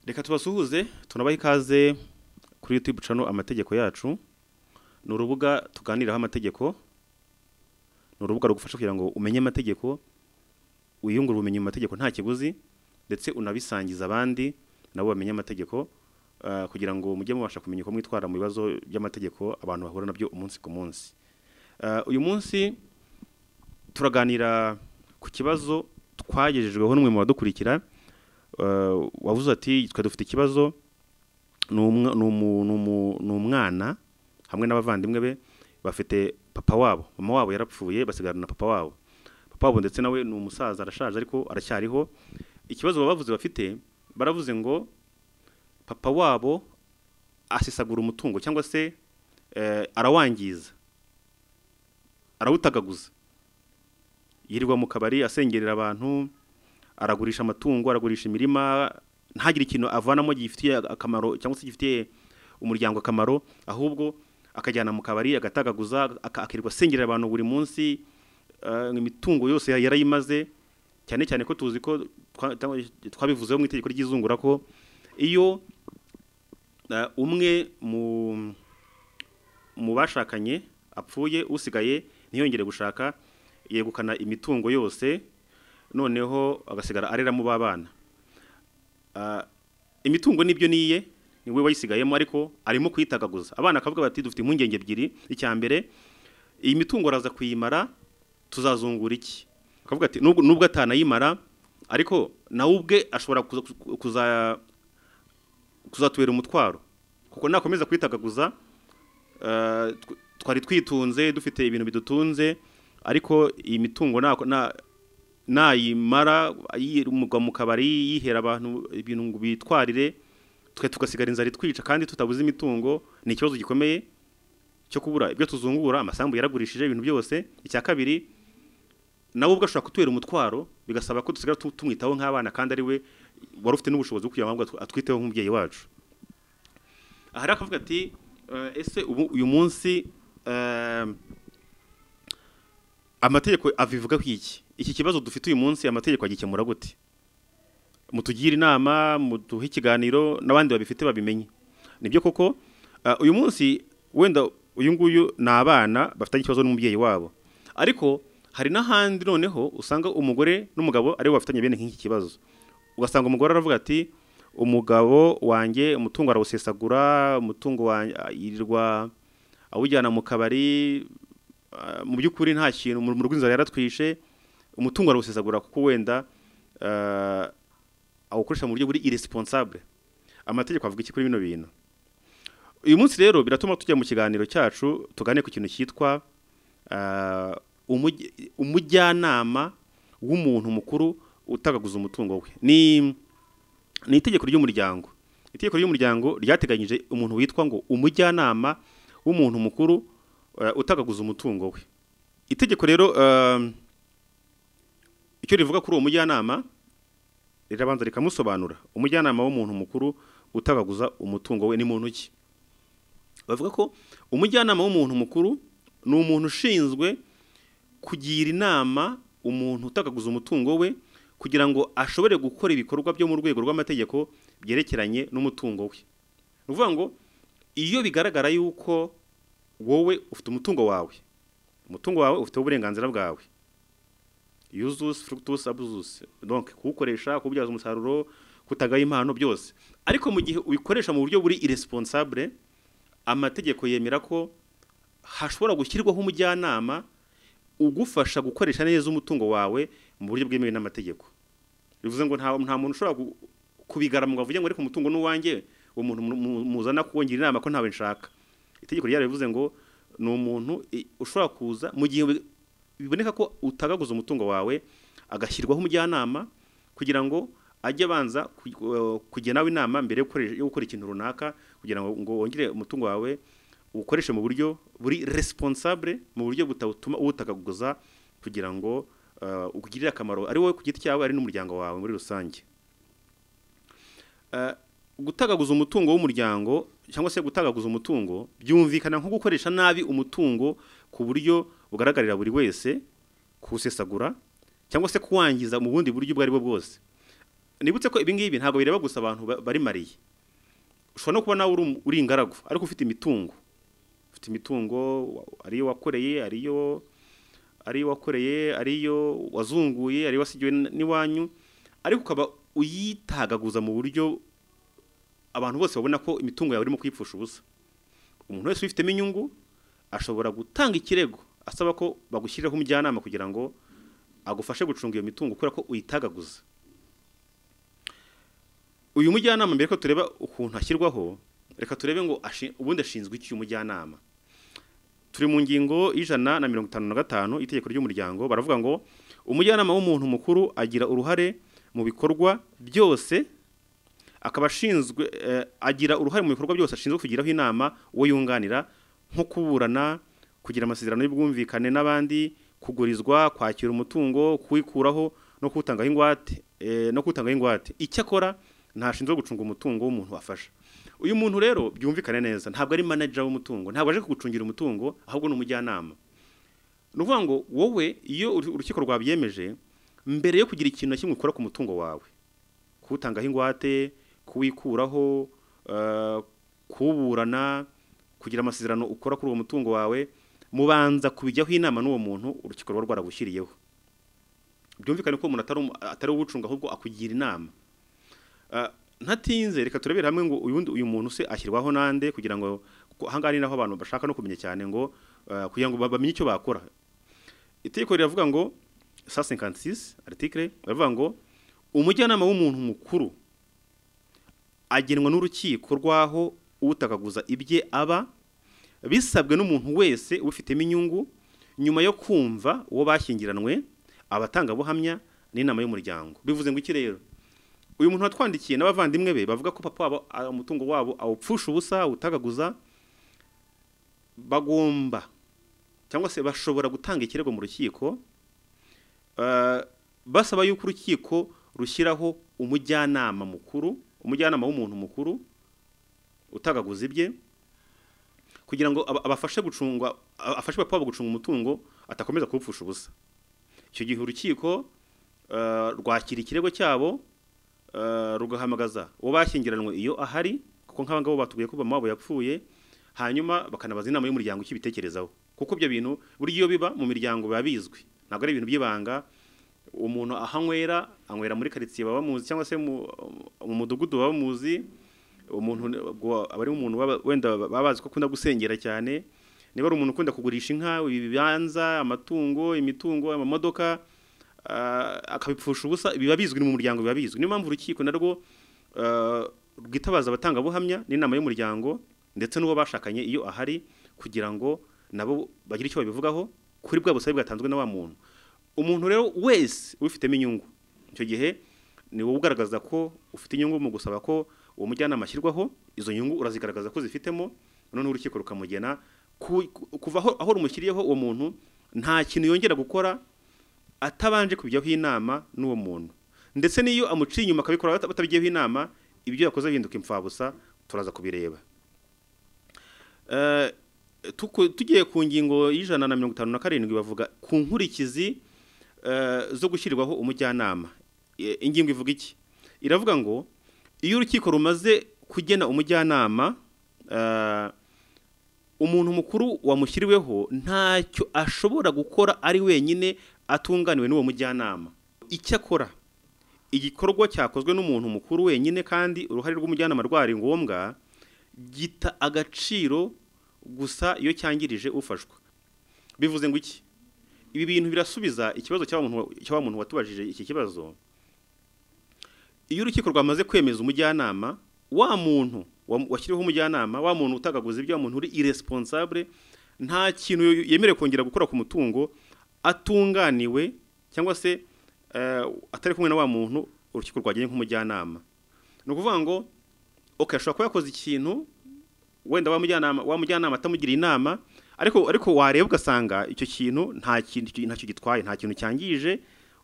reka tubasuhuze tunabaha ikaze kuri YouTube channel amategeko yacu ni urubuga tuganiraho amategeko ni urubuga rugufasha kugira ngo umenye amategeko wiyungure ubumenyi mu mategeko nta kiguzi ndetse unabisangiza abandi nabo bamenye amategeko ah, kugira ngo mujye mubasha kumenya uko mwitwara mu bibazo by'amategeko abantu bahura nabyo umunsi ku munsi Ah, uyu munsi turaganira ku kibazo twagejejweho n'umwe mu badukurikira Ah, wavuze ati twe dufite ikibazo ni umwa- ni umu- ni umu- ni umwana hamwe n'abavandimwe be bafite papa wabo mama wabo yarapfuye basigarana na papa wabo papa wabo ndetse nawe ni umusaza arashaje ariko aracyariho ikibazo baba bavuze bafite baravuze ngo papa wabo asesagura umutungo cyangwa se eh, arawangiza arawutagaguza yirirwa mu kabari asengerera abantu aragurisha amatungo aragurisha imirima ntagire ikintu avanamo gifitiye akamaro cyangwa se gifitiye umuryango akamaro ahubwo akajyana mu kabari agatagaguza aka- akirirwa asengerera abantu buri munsi eh, imitungo yose ya- yarayimaze cyane cyane ko tuzi ko twa- twa- twabivuzeho mu itegeko ry'izungura ko iyo eh, umwe mu mu bashakanye apfuye usigaye ntiyongere gushaka yegukana imitungo yose noneho agasigara areramo b'abana Ah, imitungo nibyo niye niwe wayisigayemo ariko arimo kuyitagaguza abana akavuga bati dufite impungenge ebyiri icya mbere iyi mitungo araza kuyimara tuzazungura iki akavuga ati nubwo nubwo atanayimara ariko nawe ubwe ashobora kuza- kuza kuzatubera umutwaro kuko nakomeza kwitagaguza eh, tw- twari twitunze dufite ibintu bidutunze ariko iyi mitungo nako- na- nayimara yirumugwa mu kabari yihera abantu ibintu ngo bitwarire twe tugasigara inzara itwica kandi tutabuze imitungo ni ikibazo gikomeye cyo kubura ibyo tuzungura amasambu yaragurishije ibintu byose icya kabiri nawe ubwo ashobora kutubera umutwaro bigasaba ko dusigara tu- tumwitaho nk'abana kandi ari we wari ufite n'ubushobozi bwo kugira ngo atw- atwiteho nk'umubyeyi wacu aha rero akavuga ati "Eh, ese ubu uyu munsi eh, amategeko abivuga ku iki iki kibazo dufite uyu munsi amategeko agikemura gute mutugire inama muduhe ikiganiro n'abandi babifite babimenye nibyo koko ah, uyu munsi wenda uyu nguyu ni abana bafitanye ikibazo n'umubyeyi wabo ariko hari n'ahandi noneho usanga umugore n'umugabo aribo bafitanye bene nk'iki kibazo ugasanga umugore aravuga ati umugabo wanjye umutungo arawusesagura umutungo wanjye ah, yirirwa awujyana mu kabari ah, mu by'ukuri nta kintu mu rugo inzara yaratwishe umutungo arawusesagura kuko wenda ah, awukoresha mu buryo buri irresponsible amategeko avuga iki kuri bino bintu uyu munsi rero biratuma tujya mu kiganiro cyacu tugane ku kintu cyitwa ah, umuj- umujyanama w'umuntu mukuru utagaguza umutungo we ni ni itegeko ry'umuryango itegeko ry'umuryango ryateganyije umuntu witwa ngo umujyanama w'umuntu mukuru eh, utagaguza umutungo we itegeko rero eh, icyo rivuga kuri uwo mujyanama rirabanza rikamusobanura umujyanama w'umuntu mukuru utagaguza umutungo we ni muntu ki bavuga ko umujyanama w'umuntu mukuru ni umuntu ushinzwe kugira inama umuntu utagaguza umutungo we kugira ngo ashobore gukora ibikorwa byo mu rwego rw'amategeko byerekeranye n'umutungo we ni ukuvuga ngo iyo bigaragara yuko wowe ufite umutungo wawe umutungo wawe ufite uburenganzira bwawe yuzusi furukutusi abuzusi donc kuwukoresha kuwubyaza umusaruro kutagaye impano byose ariko mu gihe ubikoresha mu buryo buri irresponsible amategeko yemera ko hashobora gushyirwaho umujyanama ugufasha gukoresha neza umutungo wawe mu buryo bwemewe n'amategeko bivuze ngo nta nta muntu ushobora gu- kubigara ngo avuge ngo ariko umutungo ni uwanjye uwo muntu mu- mu- muzana kuwongira inama ko ntawe nshaka itegeko ryari bivuze ngo ni umuntu i- ushobora kuza mu gihe bi- biboneka ko utagaguza umutungo wawe agashyirwaho umujyanama kugira ngo ajye abanza ku- eh, kujya nawe inama mbere yo gukoresha- yo gukora ikintu runaka kugira ngo ngo wongere umutungo wawe uwukoreshe mu buryo buri responsable mu buryo butatuma uwutagaguza kugira ngo eh, ukugirire akamaro ari wowe ku giti cyawe ari n'umuryango wawe muri rusange Eh, gutagaguza umutungo w'umuryango cyangwa se gutagaguza umutungo byumvikana nko gukoresha nabi umutungo ku buryo bugaragarira buri wese kuwusesagura cyangwa se kuwangiza mu bundi buryo ubwo ari bwo bwose nibutse ko ibi ngibi ntabwo bireba gusa abantu ba- bari mariye ushobora no kuba nawe uri um- uri ingaragu ariko ufite imitungo ufite imitungo wa- ariyo wakoreye ariyo ariyo wakoreye ariyo wazunguye ariyo wasigiwe n- n'iwanyu ariko ukaba uyitagaguza mu buryo abantu bose babona ko imitungo yawe irimo kuyipfusha ubusa umuntu wese ubifitemo inyungu ashobora gutanga ikirego asaba ko bagushyiriraho umujyanama kugira ngo agufashe gucunga iyo mitungo kubera ko uyitagaguza uyu mujyanama mbere ko tureba ukuntu ashyirwaho reka turebe ngo ashi- ubundi ashinzwe iki uyu mujyanama turi mu ngingo y'ijana na mirongo itanu na gatanu itegeko ry'umuryango baravuga ngo umujyanama w'umuntu mukuru agira uruhare mu bikorwa byose akaba ashinzwe eh, agira uruhare mu bikorwa byose ashinzwe kugiraho inama uwo yunganira nko kuburana kugira amasezerano y'ubwumvikane n'abandi kugurizwa kwakira umutungo kuwikuraho no kuwutangaho ingwate eh, no kuwutangaho ingwate icyakora ntashinzwe gucunga umutungo w'umuntu wafasha uyu muntu rero byumvikane neza ntabwo ari manager w'umutungo ntabwo aje kugucungira umutungo ahubwo ni umujyanama ni ukuvuga ngo wowe iyo uru- urukiko rwabyemeje mbere yo kugira ikintu na kimwe ukora ku mutungo wawe kuwutangaho ingwate kuwikuraho eh, kuwuburana kugira amasezerano ukora kuri uwo mutungo wawe mubanza kubijyaho inama n'uwo muntu urukiko ruba rwaragushyiriyeho byumvikane ko umuntu atari umu- atari uwucunga ahubwo akugira inama Eh, ntatinze reka turebere hamwe ngo uyu wundi- uyu muntu se ashyirwaho nande kugira ngo kuko aha ngaha ni naho abantu bashaka no kumenya cyane ngo eh, kugira ngo ba- bamenye icyo bakora itegeko riravuga ngo 156 article baravuga ngo umujyanama w'umuntu mukuru agenwa n'urukiko rwaho utakaguza ibye aba bisabwe n'umuntu wese ubifitemo inyungu nyuma yo kumva uwo bashyingiranwe abatangabuhamya n'inama y'umuryango bivuze ngo iki rero uyu muntu watwandikiye n'abavandimwe be bavuga ko papa wabo a- umutungo wabo awupfusha ubusa awutagaguza bagomba cyangwa se bashobora gutanga ikirego mu rukiko eh, basaba yuko urukiko rushyiraho umujyanama mukuru umujyanama w'umuntu mukuru utagaguza ibye kugira ngo aba- abafashe gucunga a- afashe papa wabo gucunga umutungo atakomeza kuwupfusha ubusa icyo gihe urukiko eh, rwakira ikirego cyabo eh, rugahamagaza uwo bashyingiranywe iyo ahari kuko nk'aba ngabo batubwiye ko mama wabo yapfuye hanyuma bakanabaza inama y'umuryango icyo ibitekerezaho kuko ibyo bintu burya iyo biba mu miryango biba bizwi ntabwo ari ibintu by'ibanga umuntu ahanywera anywera muri karitsiye baba bamuzi cyangwa se mu mu mudugudu baba bamuzi umuntu ubwo aba ari umuntu waba- wenda baba bazi ko akunda gusengera cyane niba ari umuntu ukunda kugurisha inka ibibanza amatungo imitungo amamodoka ah, akabipfusha ubusa biba bizwi no mu muryango biba bizwi niyo mpamvu urukiko narwo ah, rwitabaza abatangabuhamya n'inama y'umuryango ndetse n'uwo bashakanye iyo ahari kugira ngo nabo bagire icyo babivugaho kuri bwa busabe bwatanzwe na wa muntu umuntu rero wese ubifitemo inyungu icyo gihe ni wowe ugaragaza ko ufite inyungu mu gusaba ko uwo mujyanama ashyirwaho izo nyungu urazigaragaza ko zifitemo noneho urukiko rukamugena Ku- ku- kuva aho- aho rumushyiriyeho uwo muntu nta kintu yongera gukora atabanje kubijyaho inama n'uwo muntu ndetse n'iyo amuciye inyuma akabikora bata- batabijyaho inama ibyo yakoze bihinduka imfabusa turaza kubireba Eh, tuku- tugiye ku ngingo y'ijana na mirongo itanu na karindwi bavuga ku nkurikizi eh, zo gushyirwaho umujyanama Eh, ingingo ivuga iki iravuga ngo iyo urukiko rumaze kugena umujyanama eh, umuntu mukuru wamushyiriweho ntacyo ashobora gukora ari wenyine atunganiwe n'uwo mujyanama icyakora igikorwa cyakozwe n'umuntu mukuru wenyine kandi uruhare rw'umujyanama rwari ngombwa gita agaciro gusa iyo cyangirije ufashwa bivuze ngo iki ibi bintu birasubiza ikibazo cy'wa muntu- cy'wa muntu watubajije iki kibazo iyo urukiko rwamaze kwemeza umujyanama wa muntu wa- washyiriweho umujyanama wa muntu utagaguza ibyo wa muntu uri irresponsible nta kintu yo- yemerewe kongera gukora ku mutungo atunganiwe cyangwa se eh, atari kumwe na wa muntu urukiko rwagennye nk'umujyanama ni ukuvuga ngo okay ashobora kuba yakoze ikintu wenda wa mujyanama wa mujyanama atamugira inama ariko ariko wareba ugasanga icyo kintu nta kintu ntacyo gitwaye nta kintu cyangije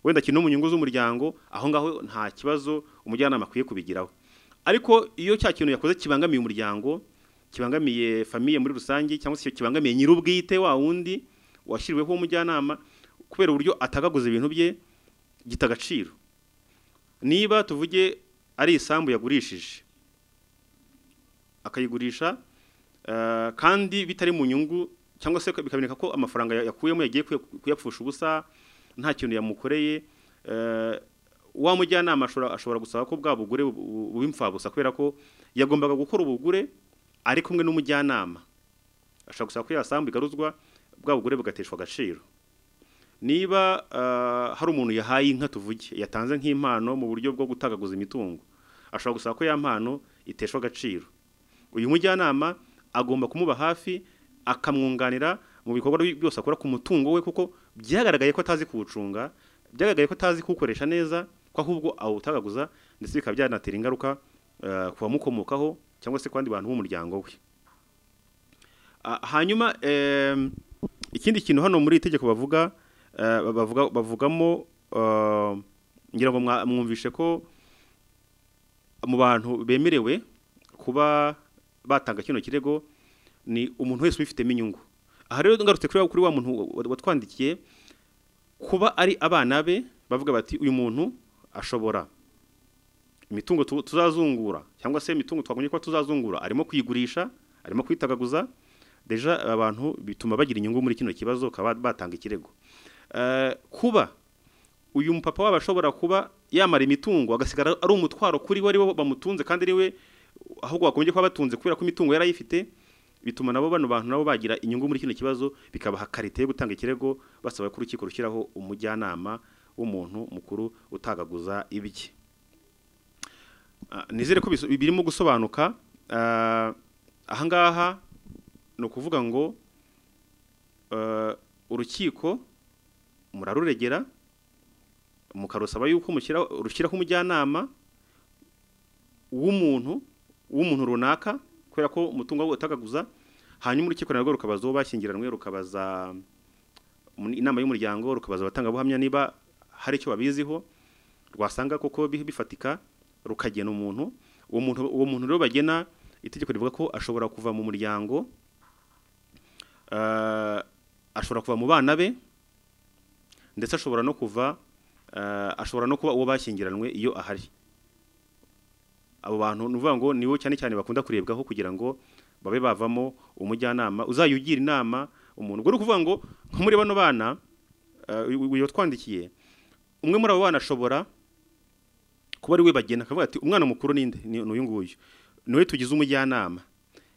wenda kiri no mu nyungu z'umuryango aho ngaho nta kibazo umujyanama akwiye kubigiraho ariko iyo cya kintu yakoze kibangamiye umuryango kibangamiye famiye muri rusange cyangwa se kibangamiye nyir'ubwite wa wundi washyiriweho umujyanama kubera uburyo atagaguza ibintu bye gita agaciro niba tuvuge ari isambu yagurishije akayigurisha eh, kandi bitari mu nyungu cyangwa se bikaboneka ko amafaranga ya- yakuyemo yagiye kuya- kuyapfusha ubusa nta kintu yamukoreye eh, wa mujyanama ashobora- ashobora gusaba ko bwa bugure bu- bu- buwimfabusa kubera ko yagombaga gukora ubugure ari kumwe n'umujyanama ashobora gusaba ko yasambu igaruzwa bwa bugure bugateshwa agaciro niba ah, hari umuntu yahaye inka tuvuge yatanze nk'impano mu buryo bwo gutagaguza imitungo ashobora gusaba ko ya mpano iteshwa agaciro uyu mujyanama agomba kumuba hafi akamwunganira mu bikorwa bi- byose akora ku mutungo we kuko byagaragaye ko atazi kuwucunga byagaragaye ko atazi kuwukoresha neza ko ahubwo awutagaguza ndetse bikaba byanatera ingaruka ah, ku bamukomokaho cyangwa se ku bandi bantu b'umuryango we Ah, hanyuma em, ikindi kintu hano muri iri tegeko bavuga eh, bavuga bavugamo eh, ngira ngo mwa- mwumvishe ko mu bantu bemerewe kuba batanga kino kirego ni umuntu wese ubifitemo inyungu aha rero ngarutse kuri wa- kuri wa muntu wa- watwandikiye kuba ari abana be bavuga bati uyu muntu ashobora imitungo tu- tuzazungura cyangwa se imitungo twagombye kuba tuzazungura arimo kuyigurisha arimo kwitagaguza deja abantu bituma bagira inyungu muri kino kibazo bakaba batanga ikirego Eh, kuba uyu mupapa wabo ashobora kuba yamara imitungo agasigara ari umutwaro kuri we ari bo bamutunze kandi ari we ahubwo bagombye kuba batunze kubera ko imitungo yari ayifite bituma nabo bano bantu nabo bagira inyungu muri kino kibazo bikabaha karite yo gutanga ikirego basaba ko urukiko rushyiraho umujyanama w'umuntu mukuru utagaguza ibye Ah, nizere ko biso- birimo gusobanuka Ah, ahangaha ni ukuvuga ngo eh, urukiko muraruregera mukarusaba yuko mushyira- rushyiraho umujyanama w'umuntu w'umuntu runaka kubera ko umutungo we utagaguza hanyuma urukiko narwo rukabaza uwo bashyingiranywe rukabaza mu- inama y'umuryango rukabaza abatangabuhamya niba hari icyo babiziho rwasanga koko bi- bifatika rukagena umuntu uwo muntu uwo muntu rero bagena itegeko rivuga ko ashobora kuva mu muryango eh, ashobora kuva mu bana be ndetse ashobora no kuva eh, ashobora no kuba uwo bashyingiranywe iyo ahari abo bantu ni ukuvuga ngo nibo cyane cyane bakunda kurebwaho kugira ngo babe bavamo umujyanama uzajya ugira inama umuntu ubwo ni ukuvuga ngo nko muri bano bana eh, uyu- uyu watwandikiye umwe muri abo bana ashobora kuba ari we bagena akavuga ati umwana mukuru ninde ni ni uyu nguyu ni we tugize umujyanama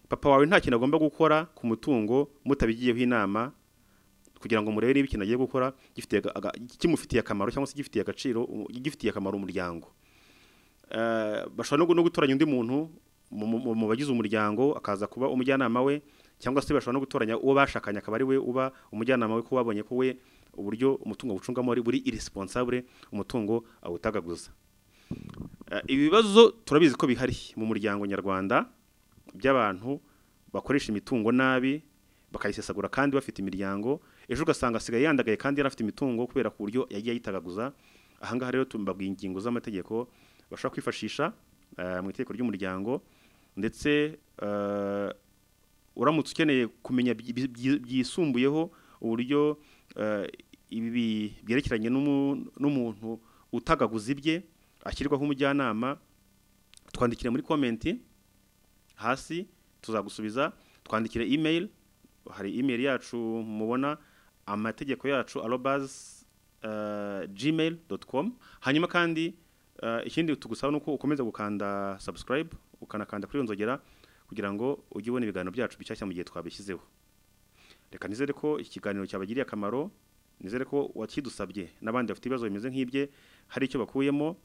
papa wawe nta kintu agomba gukora ku mutungo mutabigiyeho inama kugira ngo murebe niba ikintu agiye gukora gifitiye aga- aga- kimufitiye akamaro cyangwa se gifitiye agaciro umu- gifitiye akamaro umuryango Eh, bashobora no gu- no gutoranya undi muntu mu- mu mu bagize umuryango akaza kuba umujyanama we cyangwa se bashobora no gutoranya uwo bashakanye akaba ari we uba umujyanama we kuko babonye ko we uburyo umutungo awucungamo ari buri irisiposabure umutungo awutagaguza Eh, ibibazo turabizi ko bihari mu muryango nyarwanda by'abantu bakoresha imitungo nabi bakayisesagura kandi bafite imiryango ejo ugasanga asigaye yandagaye kandi yari afite imitungo kubera ku buryo yagiye ayitagaguza ahangaha rero tumbabwiye ingingo z'amategeko bashobora kwifashisha eh, mu itegeko ry'umuryango ndetse eh, uramutse ukeneye kumenya byi- byi- byisumbuyeho uburyo eh, ibi bi- byerekeranye n'umu- n'umuntu utagaguza ibye ashyirwaho umujyanama twandikire muri komenti hasi tuzagusubiza twandikire email hari email yacu mubona amategeko yacu arobas gmail com hanyuma kandi eh, ikindi tugusaba ni uko ukomeza gukanda subscribe ukanakanda kuri iyo nzogera kugira ngo ujye ubona ibiganiro byacu bishyashya mu gihe twabishyizeho reka nizere ko iki kiganiro cyabagiriye akamaro nizere ko wakidusabye n'abandi bafite ibibazo bimeze nk'ibye hari icyo bakuyemo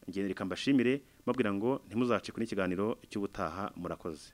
ngende reka mbashimire mbabwira ngo ntimuzacikwe n'ikiganiro cy'ubutaha murakoze